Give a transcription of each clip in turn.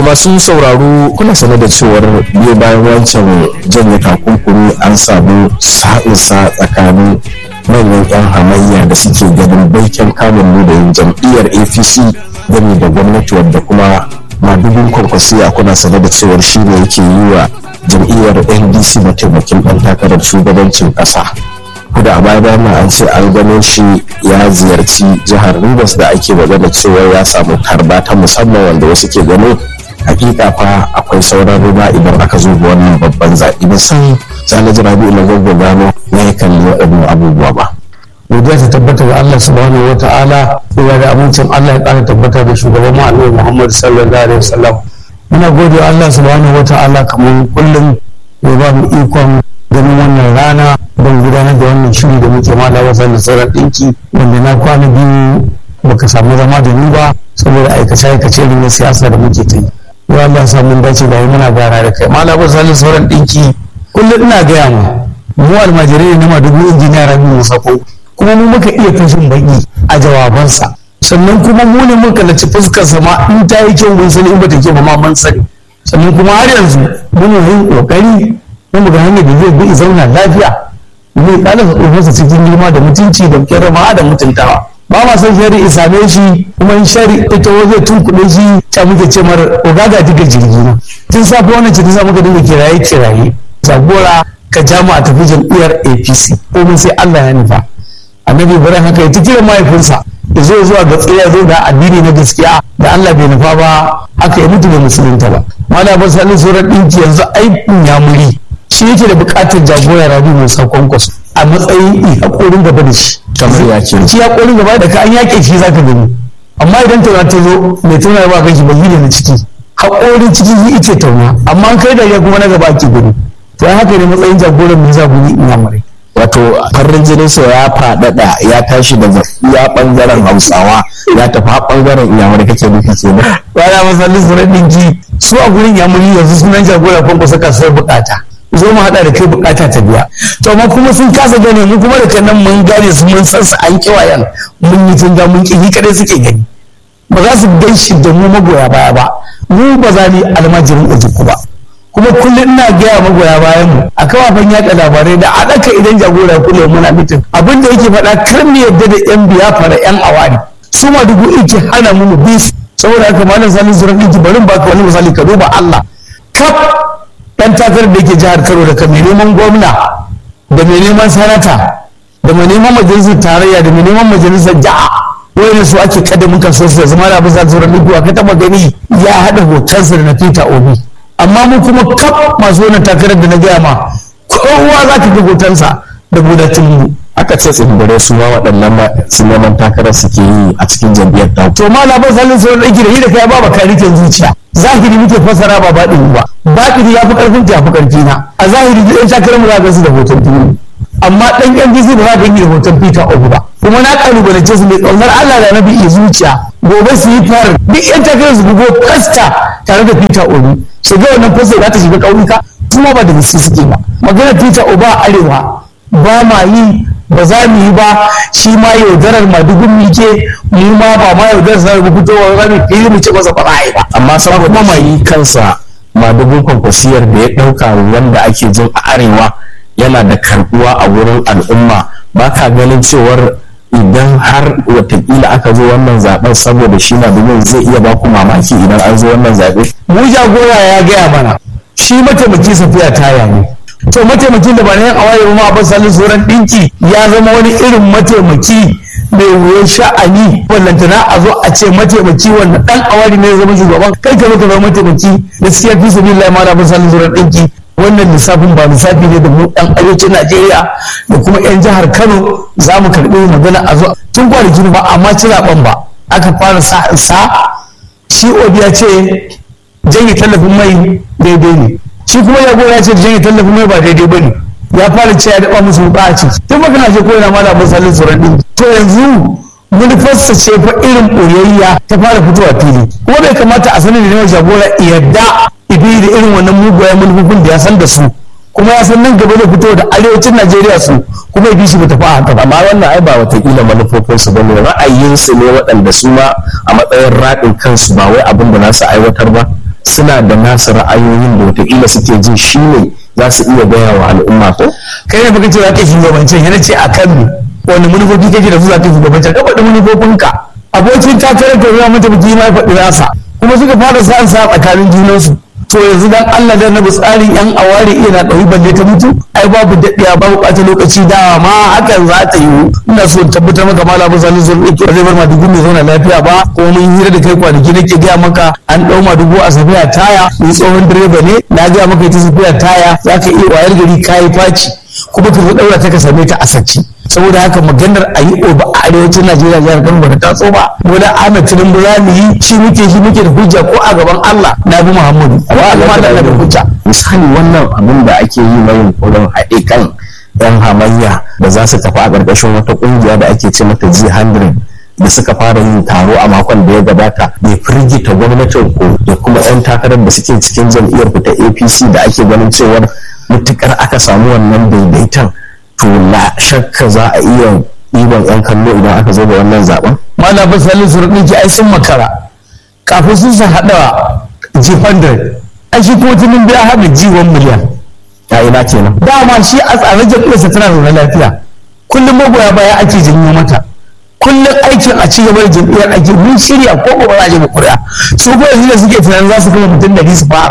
masu sauraro kuna sane da cewar biyu bayan wancan janye takunkuri an samu sa'insa tsakanin manyan 'yan hamayya da suke ganin baikin kamun da yin jam'iyyar apc game da gwamnati wadda kuma madubin kwankwasiya kuna sane da cewar shi ne yake yi wa jam'iyyar ndc mataimakin ɗan takarar shugabancin ƙasa da a baya bayan an ce an gano shi ya ziyarci jihar rivers da ake magana cewa ya samu tarba ta musamman wanda wasu ke gano hakika fa akwai sauran ruwa idan aka zo ga wannan babban zaɓi ba san sani rabi'u na gwagwa gano na ya kalli waɗannan abubuwa ba godiya ta tabbata ga Allah subhanahu wa ta'ala ya da amincin Allah ya ƙara tabbata da shugaban mu Annabi Muhammad sallallahu alaihi wasallam muna gode Allah subhanahu wa ta'ala kamar kullum ya ba mu ikon ganin wannan rana don gudanar da wannan shiri da muke mala wasan da sauran ɗinki wanda na kwana biyu baka samu zama da ni ba saboda aikace-aikace irin na siyasa da muke ta yi ya Allah sa mun dace da yi muna gara da kai mala wasan da sauran ɗinki kullum ina gaya ma mu almajirai ne na madugu injiniya rabi musako kuma mu muka iya fashin baki a jawabansa sannan kuma mu ne muka laci fuskarsa ma in ta yi kyau mun sani in bata kyau ba ma mun sani sannan kuma har yanzu muna yin kokari na mu ga hanyar da zai bi zauna lafiya zai kala tsofinsa cikin girma da mutunci da kirma da mutuntawa ba ma san shari in same shi kuma in shari ita zai tunkuɗe shi ta muke ce mar ogaga diga jirgi na tun safe wannan ce ta sa muka dinga kiraye kiraye jagora ka ja mu a tafi jam'iyyar apc komai sai allah ya nufa annabi ibrahim haka ya tikira mahaifinsa ya zo zuwa ga tsira zo da addini na gaskiya da allah bai nufa ba aka yi mutu da musulunta ba mana ba sani sauran ɗinki yanzu aikin ya muri shi yake da buƙatar jagora rabi mai sakon kwasu a matsayin haƙorin gaba da shi kamar ya ce shi haƙorin gaba da ka an yaƙe shi zaka gani amma idan tauna ta zo mai tauna ba kan shi ba yi na ciki haƙorin ciki yi ike tauna amma an kai da ya kuma na gaba ake gudu to haka ne matsayin jagoran mai zabuni in yamurai wato farin jininsa ya faɗaɗa ya tashi daga iya ɓangaren hausawa ya tafi har ɓangaren iyamuri kake nufi ke nan bana masallin su ɗinki su a gurin yamuri yanzu sunan jagora kwanko saka sai bukata zo mu haɗa da kai bukata ta biya to amma kuma sun kasa gane mu kuma da kan nan mun gane su mun san su an kiwayan mun yi tunga mun ƙi kadai suke gani ba za su gan shi da mu magoya baya ba mu ba za mu yi almajirin ujuku ba kuma kullum ina gaya magoya bayan mu a kafafen yaɗa labarai da a ɗaka idan jagora kullum muna mitin abin da yake faɗa kar mu yadda da yan biya fara yan awari su ma dubu yake hana mu bi su saboda haka malam sani zuran ɗinki bari baka wani misali ka duba Allah kaf ɗan takarar da yake jihar Kano da mai neman gwamna da mai neman sanata da mai neman majalisar tarayya da mai neman majalisar ja'a wani su ake kada muka so su zama da bisa zuran ɗinki ka taɓa gani ya haɗa hotonsa da na Peter Obi amma mu kuma kaf masu wannan takarar da na gaya ma kowa za ka ga hotonsa da budatun mu aka ce tsibirai su ma waɗannan su neman takarar suke yi a cikin jam'iyyar ta to ma labar salin sauran ɗauki da hira kai ba ba karikin zuciya zahiri muke fassara ba baɗini ba baɗini ya fi ƙarfin ta ya fi ƙarfi na a zahiri duk ɗan takarar mu za ka su da hoton tuni amma ɗan ƴan jisi ba za ka yi da hoton peter obi ba kuma na ƙalubalance su mai ƙaunar allah da nabi iya zuciya gobe su yi fara duk ƴan takarar su bugo fasta tare da peter obi shiga wannan fasta za ta shiga ƙauyuka kuma ba da gaske suke ba magana peter obi a arewa ba ma yi ba za mu yi ba shi ma yaudarar madugun muke mu ma ba ma yaudarar sa mu fitowa za mu fili mu ce masa ba za ba amma saboda mai kansa madugun kwankwasiyar da ya ɗauka wanda ake jin a arewa yana da karbuwa a wurin al'umma ba ka ganin cewar idan har watakila aka zo wannan zaben saboda shi madugun zai iya ba ku mamaki idan an zo wannan zaɓe mu jagora ya gaya mana shi mataimaki safiya taya ne to mataimakin da ba na yan awaye ma a salin sauran ɗinki ya zama wani irin mataimaki mai wuyan sha'ani wallantana a zo a ce mataimaki wanda ɗan awari ne zama shugaban kai ka zama zama mataimaki gaskiya fi sabi Allah ma na salin sauran ɗinki wannan lissafin ba lissafi ne da mu ɗan arewacin Najeriya da kuma 'yan jihar Kano za mu karɓi magana a zo tun kwanaki ba amma ci zaɓen ba aka fara sa shi obi ya ce janye tallafin mai daidai ne shi kuma ya gora ce janye tallafin mai ba daidai ba ne ya fara ce ya daɓa musu wuƙa a ciki tun baka na ce ko yana mala misalin tsoron ɗin to yanzu manufarsa ce fa irin ɓoyayya ta fara fitowa fili kuma bai kamata a sanin da yawan jagora yadda ibi da irin wannan mugayen manufofin da ya san da su kuma ya san nan gaba zai fito da arewacin najeriya su kuma bi shi ba tafi a haka ba amma wannan ai ba watakila manufofinsu ba ne ra'ayinsu ne waɗanda su ma a matsayin raɗin kansu ba wai abin da za su aiwatar ba suna da nasu ra'ayoyin da wataƙila suke jin shi ne za su iya gaya wa al'umma ko kai ne baka ce za ka shugabancin yana ce a kan me wani manufofi kake da su za ka shugabancin ka faɗi manufofinka abokin takarar ka zuwa mata biki ma ya faɗi nasa kuma suka fara sa sa tsakanin junansu to yanzu dan Allah da na tsarin yan aware iya na ɗauki balle ta mutu ai babu daɗiya babu ɓata lokaci da ma hakan za ta yiwu ina so in tabbatar maka mala abu salisu zan ɗauki zai bar ma dubu mai zauna lafiya ba ko mun hira da kai kwanaki nake gaya maka an ɗau ma dubu a safiya taya ni tsohon direba ne na gaya maka ita safiya taya za ka iya wayar gari kayi faci kuma ka zo ɗaura ta ka same ta a sacci saboda haka maganar a yi oba a arewacin najeriya jihar kano bata taso ba wani ahmed tinubu za mu yi shi muke shi muke da hujja ko a gaban allah na bi muhammadu ko a gaban allah da hujja misali wannan abin da ake yi na yunkurin haɗe kan yan hamayya da za su tafi a ƙarƙashin wata ƙungiya da ake ce mata g100 da suka fara yin taro a makon da ya gabata bai firgita gwamnatin ko da kuma 'yan takarar da suke cikin jam'iyyar ta apc da ake ganin cewar mutukar aka samu wannan daidaiton to la shakka za a iya ɗiban 'yan kallo idan aka zo da wannan zaben malamin salisu rudinki ai sun makara kafin sun sa haɗa g100 ai shi kuma tunin biya haɗa g1 miliyan ya ina kenan dama shi a tsare jam'iyyarsa tana zaune lafiya kullum magoya baya ake janyo mata kullum aikin a ci gaba da jam'iyyar ake mun shirya ko ba za a je ba kuri'a su kuma yanzu da suke tunanin za su kama mutum da su fara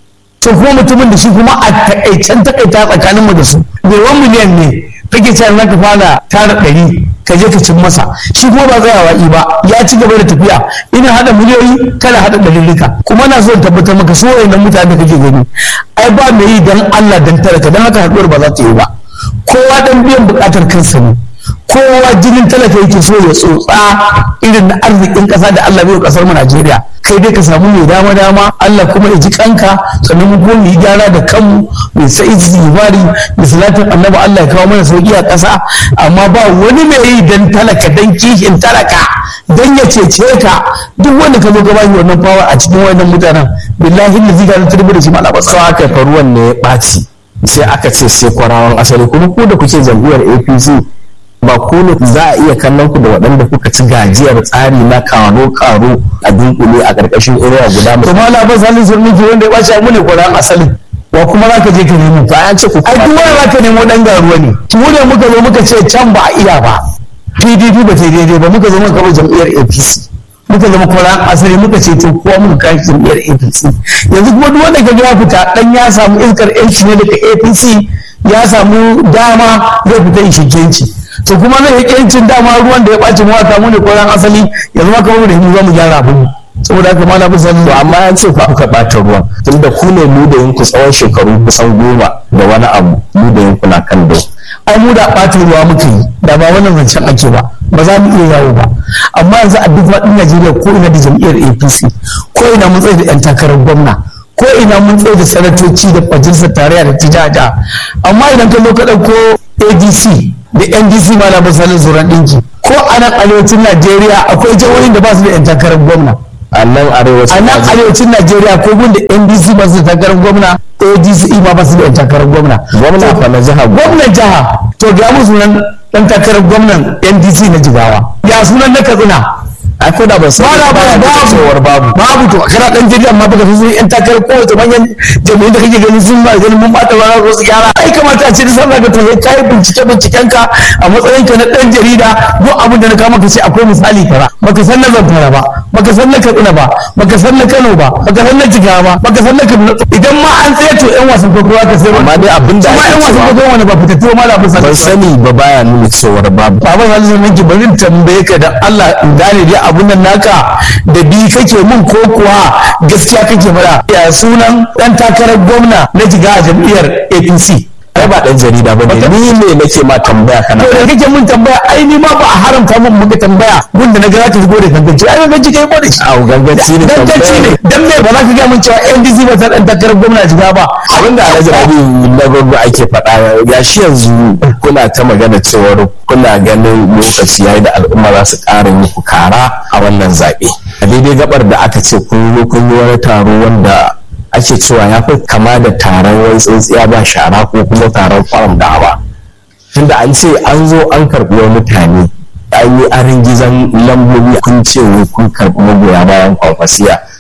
to kuma mutumin da shi kuma a takaicen takaita tsakanin mu da su bai miliyan ne kake cewa za ka fara tara ɗari ka je ka cin masa shi kuma ba tsayawa i ba ya ci gaba da tafiya ina hada miliyoyi kana hada ɗarirrika kuma na so in tabbatar maka so wayannan mutane da kake gani ai ba mai yi dan Allah dan talaka dan haka haɗuwar ba za ta yi ba kowa dan biyan buƙatar kansa ne kowa jinin talaka yake so ya tsotsa irin na arzikin ƙasa da Allah bai wa ƙasar mu Najeriya kai dai ka samu mai dama dama Allah kuma ya ji kanka sannan mu kuma mu yi gyara da kanmu mai sai zibari da salatin annabi Allah ya kawo mana sauki a ƙasa amma ba wani mai yi dan talaka dan kishin talaka dan ya cece ka duk wanda ka zo ka bashi wannan fawa a cikin wannan mutanen billahi da zika ta da shi malaba sau aka fa ruwan ne ya ɓaci sai aka ce sai kwarawan asali kuma ku da kuke jam'iyyar apc ba ku ne za a iya kallon ku da waɗanda kuka ci gajiyar tsari na karo karo a dunkule a ƙarƙashin inuwa guda to malaba salin sun miki wanda ya ɓaci mu ne kwarawan asali wa kuma za ka je ka nemo to an ce ku ai duk wanda za ka nemo ɗan garuwa ne mu ne muka zo muka ce can ba a iya ba pdp ba ta yi daidai ba muka zo muka kama jam'iyyar apc muka zama kwaran asali muka ce to kowa muka kai jam'iyyar apc yanzu kuma duk wanda ka ya fita dan ya samu iskar yanci ne daga apc ya samu dama zai fita in shigenci to kuma zai yi yancin dama ruwan da ya ɓaci mu wata mu ne kwaran asali yanzu ma kamar da mu za mu gyara abin saboda haka malam bin sani to amma an ce ku aka ɓata ruwan tunda ku ne mu da yanku tsawon shekaru kusan goma da wani abu mu da yanku na kan dai ai mu da ɓata ruwa muka yi da ba wannan zancen ake ba ba za mu iya yawo ba amma yanzu a duk faɗin najeriya ko ina da jam'iyyar apc ko ina mun tsaye da yan takarar gwamna ko ina mun tsaye da sanatoci da majalisar tarayya da tijaja amma idan ka zo ka ɗauko adc da ndc ma na misalin zuran ɗinki ko a nan arewacin najeriya akwai jihohin da ba su da yan takarar gwamna a nan arewacin a nan arewacin najeriya ko gun da ndc ba su da takarar gwamna adc ma ba su da yan takarar gwamna gwamna fa na jiha gwamnan jiha to ga mu sunan dan takarar gwamnan ndc na jigawa ya sunan na katsina ai ko da ban san ba ba babu cewar babu babu to kana dan jirgin amma baka san yan takarar kowace manyan jami'in da kake ganin sun ba ganin mun bata rana ko su gyara ai kamata a ce da sanar da to kai bincike binciken ka a matsayin ka na dan jarida duk abin da na kama ka ce akwai misali kaza baka san na zamfara ba baka san na katsina ba baka san na kano ba baka san na jigawa ba baka san na kaduna idan ma an tsaye to yan wasan kokowa ka sai amma dai abin da kuma yan ake wasan cewa kokowa wani ba fitattu ma labin sa ban sani ba baya nuna cewar babu Baba Salisu Minki bari in tambaye ka da Allah in gane dai abun nan naka da bi kake mun ko kuwa gaskiya kake fara ya sunan dan takarar gwamna na jiga a jam'iyyar APC ai ba dan jarida bane ni ne nake ma tambaya kana to da kake mun tambaya ai ni ma ba a haramta mun muka tambaya wanda na ga za ta shigo da ganganci ai ganganci kai ba da shi a ganganci ne ganganci ne dan me ba za ka ga mun cewa NDC ba ta dan takarar gwamna jiga ba abinda alhaji rabi na gwagwa ake faɗa ya shi yanzu kuna ta magana cewar kuna ganin lokaci yayi da al'umma za su ƙara muku kara a wannan zaɓe a daidai gabar da aka ce kun zo kun yi wani taro wanda ake cewa ya fi kama da taron wani tsintsiya ba shara ko kuma taron kwaram da ba tunda an ce an zo an karɓi wa mutane an yi arin gizon lambobi kun ce wai kun karɓi magoya bayan kwankwasiya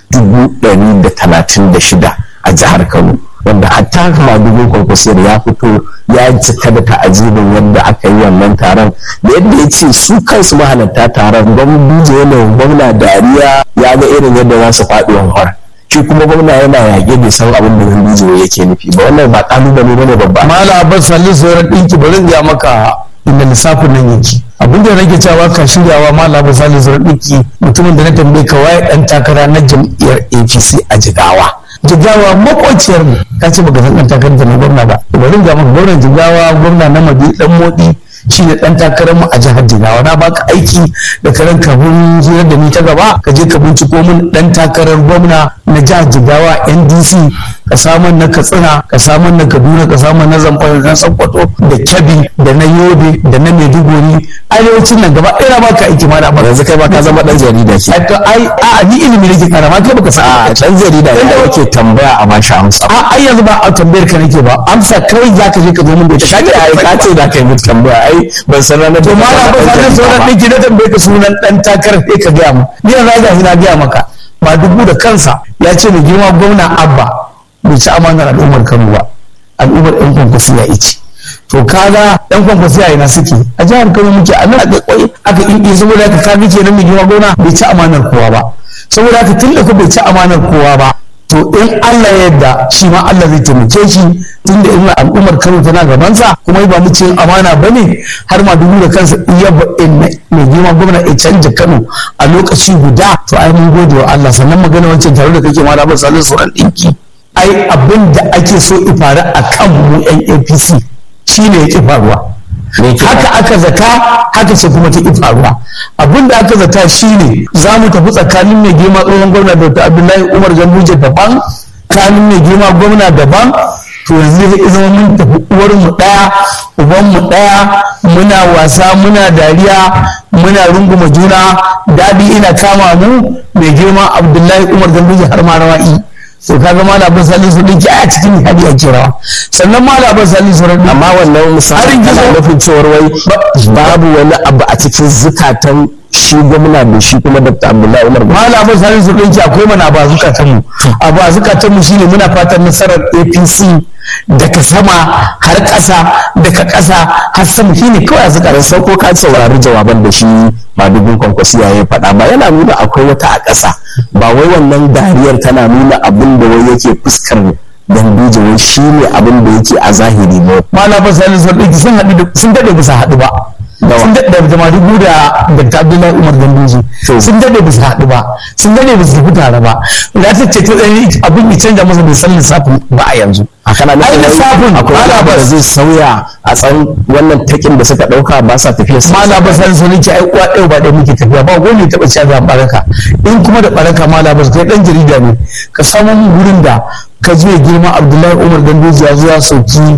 dubu ɗari da talatin da shida a jihar kano wanda hatta madugun kwankwasiyar ya fito ya cika da ta'ajibin yadda aka yi wannan taron da yadda ya ce su kansu mahalarta taron gwamnati yanayin gwamna dariya ya ga irin yadda za su faɗi wanwar shi kuma gwamna yana yaƙe bai san abin da gandijo yake nufi ba wannan ba ƙalubale bane babba mala abbas salisu sauran ɗinki bari ga maka inda lissafin nan yake abin da nake cewa ka shiryawa mala abbas salisu sauran ɗinki mutumin da na tambaye ka waye ɗan takara na jam'iyyar apc a jigawa jigawa makwaciyar mu ka ce baka san ɗan takarar da na gwamna ba bari ga maka gwamnan jigawa gwamna na madi ɗan modi shi ne ɗan takarar mu a jihar jigawa na baka aiki da karen kafin hirar da ni ta gaba ka je ka binciko min ɗan takarar gwamna na jihar jigawa ndc ka samun na katsina ka samun na kaduna ka samun na zamfara na sokoto da kebbi da na yobe da na maiduguri arewacin nan gaba ɗaya ba ka aiki ma da yanzu kai ba ka zama ɗan jarida ke ai a ni ilimi nake kara ma kai baka sa a ɗan jarida ya yake tambaya a bashi amsa a ai yanzu ba a tambayar ka nake ba amsa kawai za ka je ka zo min da ita kaje ai ka ce da kai mutu tambaya ai ban san ranar to ma na ba sanin sauran ɗinki na tambaye ka sunan ɗan takarar sai ka gaya mu ni yanzu ga na gaya maka ba dubu da kansa ya ce mai girma gwamna abba bai ci amanar al'ummar kano ba al'ummar yan kwankwasi ya ici to kaga yan kwankwasi a ina suke a jihar kano muke a nan aka kwai aka inki saboda haka kaga kenan mai girma gwamna bai ci amanar kowa ba saboda haka tun da ku bai ci amanar kowa ba to in Allah ya yarda shi ma Allah zai taimake shi tunda in al'ummar Kano tana gabansa kuma ba mu ce amana bane har ma dubu da kansa iya mai girma gwamna ya canja Kano a lokaci guda to ai mun gode wa Allah sannan magana wancan tare da kake ma da salin sauran dinki ai abin da ake so ifara a kan mu yan APC shine yake faruwa haka aka zata haka ce kuma ta faruwa abin da aka zata shine za mu tafi tsakanin mai girma tsohon gwamna dr abdullahi umar ganduje daban tsakanin mai girma gwamna daban to yanzu zai zama mun tafi uwar mu daya uban mu daya muna wasa muna dariya muna runguma juna dadi ina kama mu mai girma abdullahi umar ganduje har ma rawa'i to kaga malamin salin su dinki a cikin hadi a kirawa sannan malamin salin su dinki amma wannan misalin kana nufin cewar wai babu wani abu a cikin zukatan shi gwamna da shi kuma dr abdullahi umar malamin salin su dinki akwai mana ba zukatan mu a ba zukatan mu shine muna fatan nasarar apc daga sama har ƙasa daga ƙasa har sama shine kawai a zukatan sai ko ka saurari jawaban da shi madugun kwankwasiya ya faɗa ba yana nuna akwai wata a ƙasa ba wai wannan dariyar tana nuna abin da wai yake fuskar ganduje wai shi ne abin da yake a zahiri ba malamin salin sun ɗauki sun haɗu sun daɗe bisa haɗu ba sun daɗe da madugu da dr abdullahi umar ganduje sun daɗe bisa haɗu ba sun daɗe bisa tafi tare ba da ta ce ta tsaye abin ya canja masa bai san lissafin ba a yanzu a kana nufin lissafin akwai wani da zai sauya a tsan wannan takin da suka ɗauka ba sa tafiya su mala ba san sun ce ai uwa ɗaya ba ɗaya muke tafiya ba wani taɓa cewa ga baraka in kuma da baraka mala ba kai ɗan jarida ne ka samu gurin da ka je girma abdullahi umar ganduje ya zo ya sauki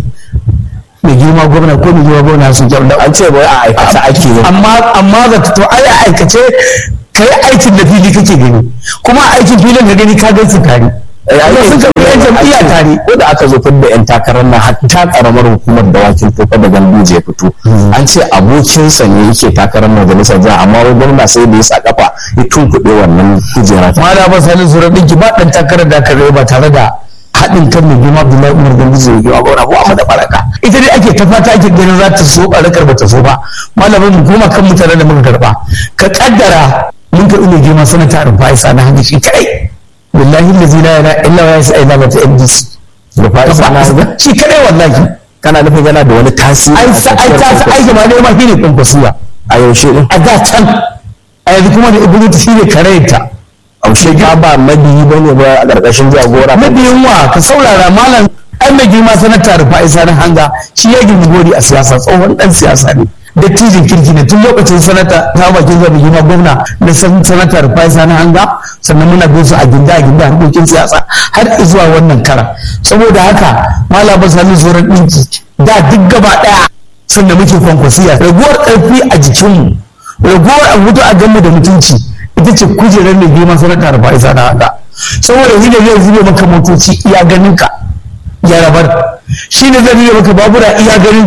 mai girma gwamna ko mai girma gwamna sun kyau an ce bai a aikace ake yin amma amma ga to ai a aikace kai aikin da fili kake gani kuma aikin filin ka gani ka gan su tare yayin sun ka yan jam'iyya tare ko da aka zo da yan takarar nan hatta karamar hukumar dawakin tofa da ganduje ya fito an ce abokinsa ne yake takarar majalisar jiha amma wai gwamna sai da ya sa kafa ya tunkuɗe wannan kujera mala ba sanin sura ɗinki ba ɗan takarar da aka ba tare da haɗin kan mai girma Abdullahi Umar Ganduje ya yi gwamna ko amma da baraka ita dai ake ta fata ake ganin za ta so barakar ba ta so ba malamin mu kuma kan mutanen da muka karba ka kaddara mun karɓi mai girma sanata Rufai Sani Hadi shi kadai billahi lazi la ilaha illa huwa yasa ila mata MDC Rufai Sani Hadi shi kadai wallahi kana nufin yana da wani tasiri ai sa ai ta sa ai gaba ne ma shine kwankwasiya a yaushe din a da can a yanzu kuma da ibnu shine karayta aushe ka ba mabiyi bane ba a ƙarƙashin jagora mabiyin wa ka saurara malam ai mai girma sanata rufa isa na hanga shi ya girma gori a siyasa tsohon dan siyasa ne dattijin kirki ne tun lokacin sanata ta bakin zaɓi girma gwamna na sanata rufa isa na hanga sannan muna bin su a ginda a ginda harkokin siyasa har zuwa wannan kara saboda haka malam ba sami tsoron ɗinki da duk gaba ɗaya sannan muke kwankwasiya raguwar ƙarfi a jikinmu raguwar a mutu a ganmu da mutunci ita ce kujerar mai girman sanata rufa isa na hanga saboda shi ne zai zube maka motoci iya ganin ka ya rabar shi ne zai zube maka babura iya ganin ka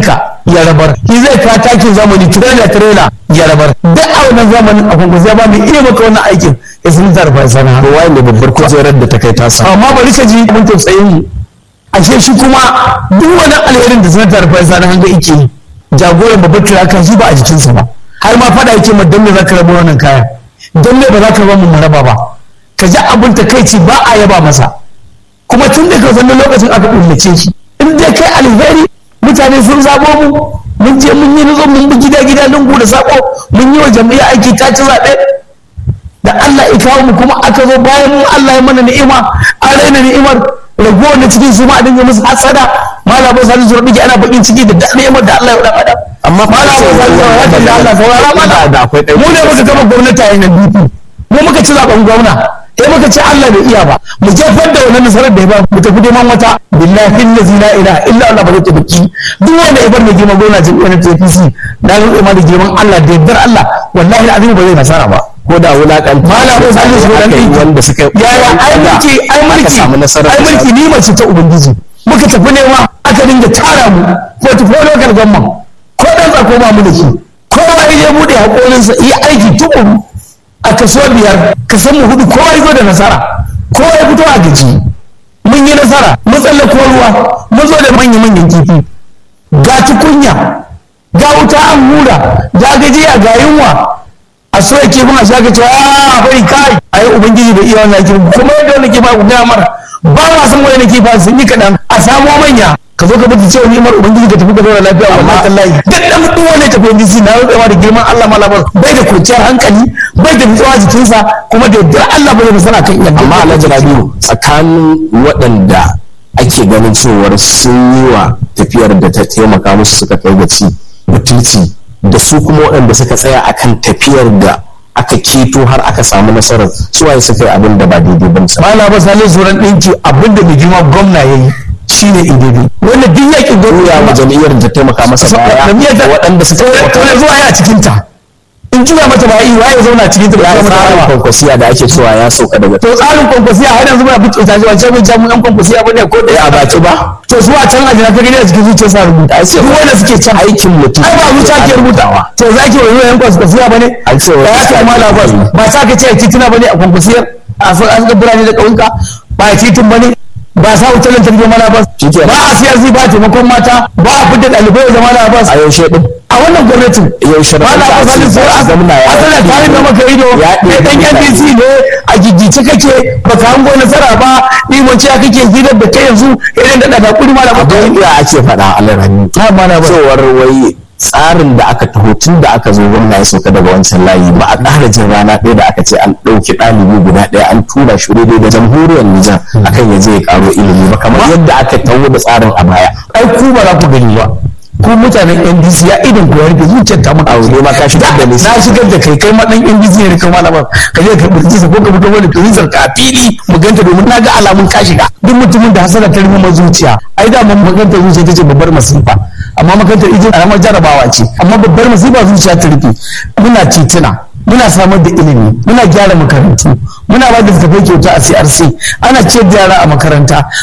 ya rabar shi zai ka takin zamani trailer trailer ya rabar duk a wannan zamanin a kwankwasi ba mai iya maka wannan aikin ya sun zarfa sana to waye ne babbar kujerar da ta kai tasa amma bari ka ji mun tausayin mu ashe shi kuma duk wani alherin da sanatar fa sana hanga yake yi jagoran babbar tirakan shi ba a jikinsa ba har ma fada yake ma dan me zaka raba wannan kaya dan me ba za ka ba mu maraba ba ka ji abin ta kai ci ba a yaba masa kuma tun da ka san lokacin aka kullace shi in dai kai alheri mutane sun zabo mu mun je mun yi nutso mun bi gida gida lungu da sako mun yi wa jami'a aiki ta ci zaɓe da Allah ya kawo mu kuma aka zo bayan mu Allah ya mana ni'ima an raina ni'imar ragowar na cikin su ma a dinga musu hasada mala ba sani zuwa bige ana bakin ciki da ni'imar da Allah ya wada adam amma mala ba sani zuwa ya da Allah saurara mana da akwai mu ne muka gama gwamnati a yanar BP mu muka ci zaben gwamna sai muka ce Allah bai iya ba mu jefar da wannan nasarar da ya ba mu tafi neman wata billahi allazi la ilaha illa Allah ba zai tabbaki duk wanda ya bar mai girman gwamna jami'ar APC na rantsa ma da girman Allah da yardar Allah wallahi azumi ba zai nasara ba ko da wulakan malamin salisu su dan ɗinki wanda suka yaya ai mulki ai mulki samu nasarar ai mulki ni mace ta ubangiji muka tafi nema aka dinga tara mu portfolio local government ko dan tsako ba mu da shi kowa ya je bude hakorinsa yi aiki tukuru a kaso biyar ka san mu hudu kowa ya zo da nasara kowa ya fito a gaji mun yi nasara mun tsallako ruwa mun zo da manya manyan kifi ga tukunya ga wuta an hura ga gajiya ga yunwa a so yake muna shaka cewa a bari kai ai ubangiji bai iya wannan kifi kuma yadda wannan kifa ku gaya mara ba ma san wani kifa sun yi kaɗan a samo manya ka zo ka bata cewa ni'imar ubangiji ka tafi ka zauna lafiya wallahi tallahi duk dan duk wanda tafi ubangiji na rutsewa da girman Allah malabar bai da kwanciyar hankali bai da nutsuwa jikinsa kuma da yardar Allah bai da nasara kan iya amma alhaji rabiu tsakanin waɗanda ake ganin cewar sun yi wa tafiyar da ta taimaka musu suka kai ga ci mutunci da su kuma waɗanda suka tsaya akan tafiyar da aka ceto har aka samu nasarar su waye suka yi abin da ba daidai ba misali mala ba salin zuran ɗinki abinda mai girma gwamna ya yi shine ididi wanda duk yakin ya wa gwamna jam'iyyar da taimaka masa baya da waɗanda suka kawai zuwa ya cikin ta in juya mata ba yi waye zauna cikin ta ba ya ya mata tsarin ba kwankwasiya da ake cewa ya sauka daga to tsarin kwankwasiya har yanzu muna fito ta cewa ce mun jamu yan kwankwasiya bane ko da a baki ba to su a can ajina ka gani a cikin zuciyar sa rubuta ai sai wanda suke can aikin mutum ai ba zuciya ke rubutawa to za ki wani yan kwankwasiya bane An ce wani ya zuciya kai ke mala bas rubuta. ba sa ka ce titina bane a kwankwasiyar a san an ga birane da ƙauyuka ba titin bane ba sa wutar lantarki ba mala bas Shikenan. ba a siyasi ba taimakon mata ba a fitar ɗalibai da mala bas a yaushe din a wannan gwamnatin yaushe da ba na kuka ba ce sai za a zamna ya asala tare da maka ido ya kai dan ɗebi NDC ne a gigice kake baka hango nasara ba ni mun ce kake hirar da kai yanzu irin da daga kuri malama abin da ake faɗa a larani ha mana ba cewar wai tsarin da aka taho tun da aka zo gwamna ya sauka daga wancan layi ba a ƙara jin rana ɗaya da aka ce an ɗauki ɗalibi guda ɗaya an tura shi daidai da jamhuriyar Nijar akan ya je ya ƙaro ilimi ba kamar yadda aka taho da tsarin a baya ai ku ba za ku gani ba ku mutanen NDC ya idan ku ya rufe zuciyar ta muka aure ma ka shigar da ni na shigar da kai kai ma dan NDC ne kan malama ka je ka burji ko ka fito wani turizar ka a fili mu ganta domin na ga alamun ka shiga duk mutumin da hasara ta rufe zuciya ai da mun maganta zuciya tace babbar masifa amma makarantar ijin karamar jarabawa ce amma babbar masifa zuciya ta rufe muna titina muna samar da ilimi muna gyara makarantu muna ba da littattafai kyauta a CRC ana ciyar da yara a makaranta